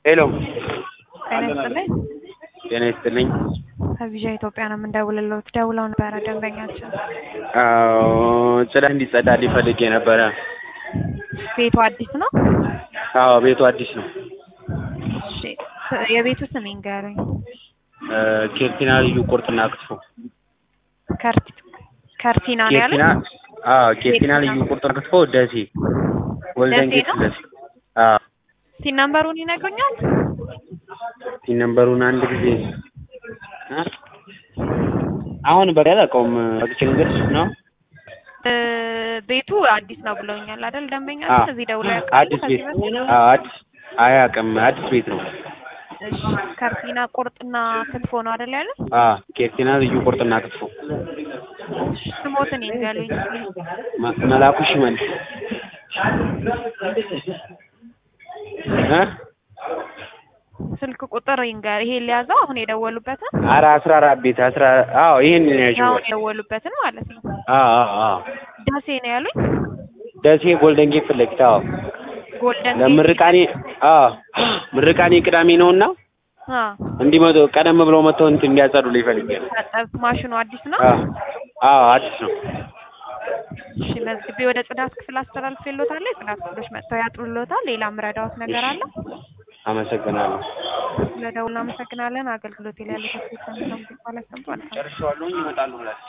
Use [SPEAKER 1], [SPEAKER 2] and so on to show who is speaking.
[SPEAKER 1] ሄሎ
[SPEAKER 2] ጤና ይስጥልኝ።
[SPEAKER 1] ጤና ይስጥልኝ።
[SPEAKER 2] ከቪዥን ኢትዮጵያ ነው የምንደውልልዎት። ደውለው ነበረ ደንበኛችን።
[SPEAKER 1] አዎ ጽዳት እንዲጸዳልኝ ፈልጌ ነበረ።
[SPEAKER 2] ቤቱ አዲስ ነው?
[SPEAKER 1] አዎ ቤቱ አዲስ ነው።
[SPEAKER 2] እሺ ስ- የቤቱ ስም ይንገሩኝ።
[SPEAKER 1] እ ኬርቲና ልዩ ቁርጥና ክትፎ።
[SPEAKER 2] ከርቲ ከርቲና ነው ያሉት?
[SPEAKER 1] ኬርቲና አዎ ኬርቲና ልዩ ቁርጥና ክትፎ ደሴ ጎልደን
[SPEAKER 2] ደሴ
[SPEAKER 1] ጌት
[SPEAKER 2] ነው?
[SPEAKER 1] ደሴ። አዎ
[SPEAKER 2] ሲን ነምበሩን ይነግሩኛል?
[SPEAKER 1] ሲን ነምበሩን አንድ ጊዜ እ አሁን በቃ አላውቀውም። አግቼ ልንገርሽ ነው
[SPEAKER 2] እ ቤቱ አዲስ ነው ብለውኛል አይደል?
[SPEAKER 1] አዎ
[SPEAKER 2] ደንበኛችን እዚህ ደውለው ያውቃሉ?
[SPEAKER 1] አዲስ
[SPEAKER 2] ከዚህ
[SPEAKER 1] ቤት
[SPEAKER 2] በፊት?
[SPEAKER 1] አዎ አዲስ አያውቅም። አዲስ ቤት ነው።
[SPEAKER 2] እሺ ከርቲና ቁርጥና ክትፎ ነው አይደል ያሉት?
[SPEAKER 1] አዎ ኬርቲና ልዩ ቁርጥና ክትፎ።
[SPEAKER 2] እሺ ስሞትን ይንገሩኝ።
[SPEAKER 1] መ- መላኩ ሽመልስ እ
[SPEAKER 2] ስልክ ቁጥር ይንገር። ይሄ ሊያዘው አሁን የደወሉበትን
[SPEAKER 1] ኧረ አስራ አራት ቤት አስራ አዎ ይሄን ነው ያዥው።
[SPEAKER 2] አሁን የደወሉበትን ማለት ነው።
[SPEAKER 1] አዎ አዎ አዎ
[SPEAKER 2] ደሴ ነው ያሉኝ?
[SPEAKER 1] ደሴ ጎልደን ጌት ፊት ለፊት አዎ
[SPEAKER 2] ጎልደን
[SPEAKER 1] ለምርቃኔ አዎ ምርቃኔ ቅዳሜ ነውና
[SPEAKER 2] አ
[SPEAKER 1] እንዲመጡ ቀደም ብለው መጥተው እንትን እንዲያጸዱልኝ ፈልጌ ነው።
[SPEAKER 2] ታጠብ ማሽኑ አዲስ ነው?
[SPEAKER 1] አዎ አዎ አዲስ ነው።
[SPEAKER 2] እሺ መዝግቤ ወደ ጽዳት ክፍል አስተላልፌልዎታለሁ። የጽዳት ክፍሎች መጥተው ያጥሩልዎታል። ሌላ ምረዳዎት ነገር አለ?
[SPEAKER 1] አመሰግናለሁ።
[SPEAKER 2] ስለደውል አመሰግናለን። አገልግሎት ላይ ያለ ተስፋ ሰምተው ማለት ሰምቷል።
[SPEAKER 1] ጨርሼዋለሁ። ይመጣሉ ብላችሁ